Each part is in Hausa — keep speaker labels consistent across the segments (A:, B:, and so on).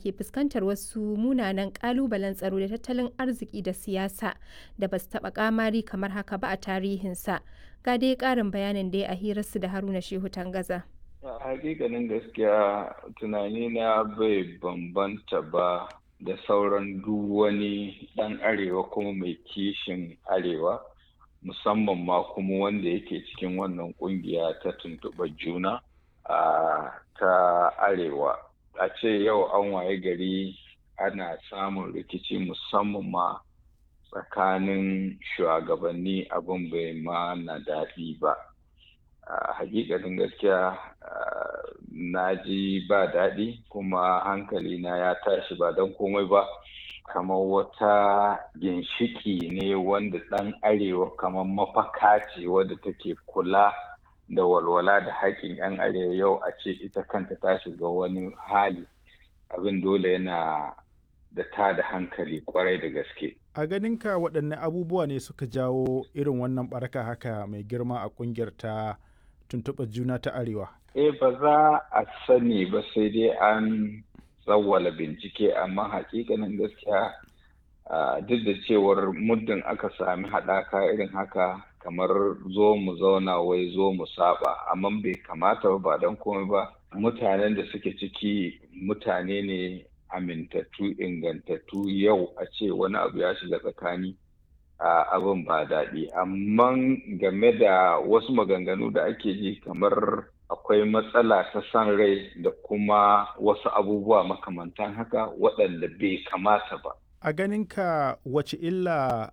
A: ke fuskantar wasu munanan ƙalubalen tsaro da tattalin arziki da siyasa da ba su taɓa ƙamari kamar haka ba a tarihinsa. Ga dai ƙarin bayanin da ya a hirarsu da Haruna Shehu Tangaza.
B: A hakikanin gaskiya tunani na bai bambanta ba da sauran duk wani ɗan arewa kuma mai kishin arewa musamman ma kuma wanda yake cikin wannan ƙungiya ta tuntuɓar juna a ta arewa a ce yau an waye gari ana samun rikici musamman ma tsakanin shugabanni abin bai ma na daɗi ba a hakikanin gaskiya na ji ba daɗi kuma hankali na ya tashi ba don komai ba kamar wata ginshiki ne wanda ɗan arewa kamar mafaka ce wadda take kula da walwala da haƙƙin 'yan arewa yau a ce ita kanta ta shiga wani hali abin dole yana da ta da hankali kwarai da gaske.
C: A ganinka waɗanne abubuwa ne suka jawo irin wannan baraka haka mai girma a ƙungiyar ta tuntuɓar juna ta arewa?
B: Eh ba za a sani ba sai dai an tsawwala bincike amma hakikanin gaskiya duk da cewar muddin aka sami haɗaka irin haka kamar zo mu zauna wai zo mu saba amma bai kamata ba ba don komai ba mutanen da suke ciki mutane ne amintattu ingantattu yau a ce wani abu ya shiga tsakani abin ba daɗi amma game da wasu maganganu da ake ji kamar akwai matsala ta san rai da kuma wasu abubuwa makamantan haka waɗanda bai kamata ba.
C: A ganinka wace illa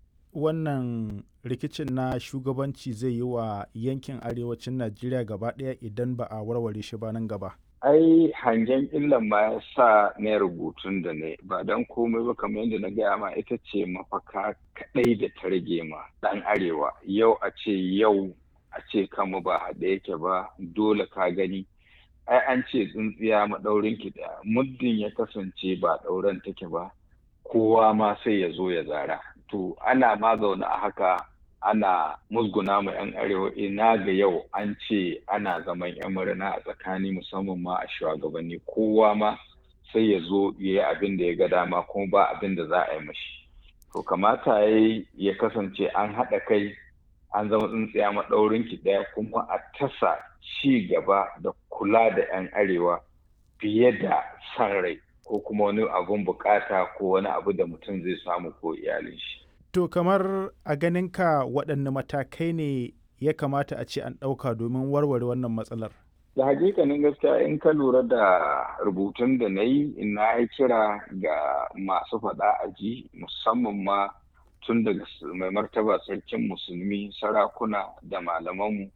C: wannan rikicin na shugabanci zai yi wa yankin arewacin Najeriya gaba ɗaya idan ba a warware shi ba nan gaba?
B: Ai hangen illan ma ya sa na rubutun da ne ba don komai ba kamar yadda na gaya ma ita ce mafaka kaɗai da ta rage ma ɗan arewa yau a ce yau a ce kama ba haɗe yake ba dole ka gani ai an ce tsintsiya maɗaurin ki ɗaya muddin ya kasance ba ɗauren take ba kowa ma sai ya zo ya zara to ana ma zaune a haka ana musguna ma 'yan arewa ina ga yau an ce ana zaman 'yan murna a tsakani musamman ma a shugabanni kowa ma sai ya zo ya yi abin da ya ga dama kuma ba abin da za a yi mashi to kamata ya ya kasance an haɗa kai an zama tsintsiya maɗaurin ki ɗaya kuma a tasa ci gaba da kula da 'yan arewa fiye da san rai ko kuma wani abun bukata ko wani abu da mutum zai samu ko iyalin shi.
C: To kamar a ganinka waɗanne matakai ne ya kamata a ce an ɗauka domin warware wannan matsalar?
B: Da hakikanin gaskiya in ka lura da rubutun da na yi na yi kira ga masu faɗa a ji musamman ma tun daga mai martaba sarkin musulmi sarakuna da malamanmu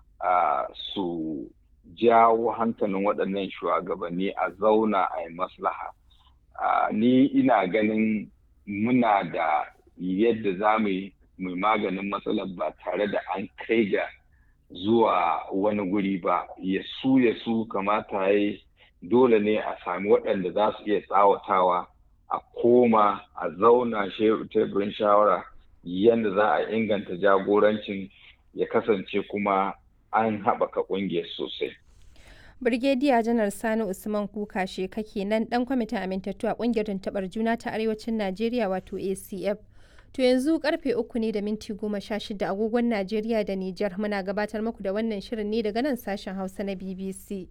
B: su jawo hankalin waɗannan shugabanni a zauna a yi maslaha. Ni ina ganin muna da yadda za mu yi maganin matsalar ba tare da an kai ga zuwa wani guri ba ya su ya su kamata ya dole ne a sami waɗanda za su iya tsawatawa a koma a zauna teburin shawara yadda za a inganta jagorancin ya kasance kuma an haɓaka ƙungiyar sosai.
A: Birgediya Janar Sani Usman Kuka kake nan ɗan kwamitin amintattu a ƙungiyar tuntuɓar juna ta Arewacin Najeriya wato ACF. To yanzu karfe uku ne da minti goma sha shida agogon Najeriya da Nijar muna gabatar muku da wannan shirin ne daga nan sashen Hausa na BBC.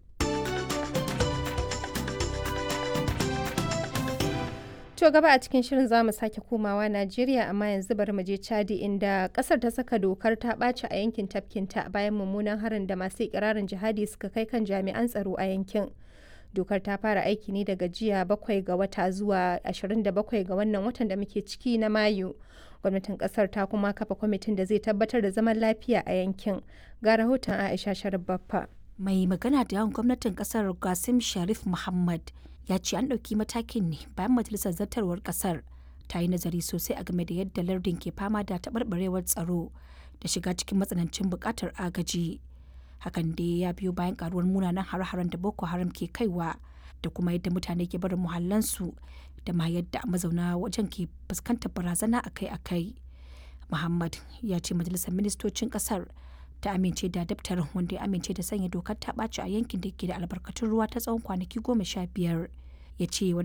A: To gaba a cikin shirin za mu sake komawa Najeriya amma yanzu bari mu je Chadi inda kasar ta saka dokar ta ɓaci a yankin tafkinta bayan mummunan harin da masu ikirarin jihadi suka kai kan jami'an tsaro a yankin. Dokar ta fara aiki ne daga jiya bakwai ga wata zuwa 27 ga wannan watan da muke ciki na Mayu. Gwamnatin kasar ta kuma kafa kwamitin da zai tabbatar da zaman lafiya a yankin. Ga rahoton Aisha Sharif Baffa.
D: Mai magana da yawan gwamnatin kasar Gasim Sharif Muhammad ya ce an ɗauki matakin ne bayan majalisar zartarwar ƙasar ta yi nazari sosai a game da yadda lardin ke fama da taɓarɓarewar tsaro da shiga cikin matsanancin buƙatar agaji hakan dai ya biyo bayan ƙaruwar munanan hare-haren da boko haram ke kaiwa da kuma yadda mutane ke barin muhallansu da ma yadda mazauna wajen ke fuskantar barazana akai-akai muhammad ya ce majalisar ministocin ƙasar ta amince da daftarin wanda ya amince da sanya dokar ta ɓaci a yankin da ke da albarkatun ruwa ta tsawon kwanaki goma sha biyar ya ce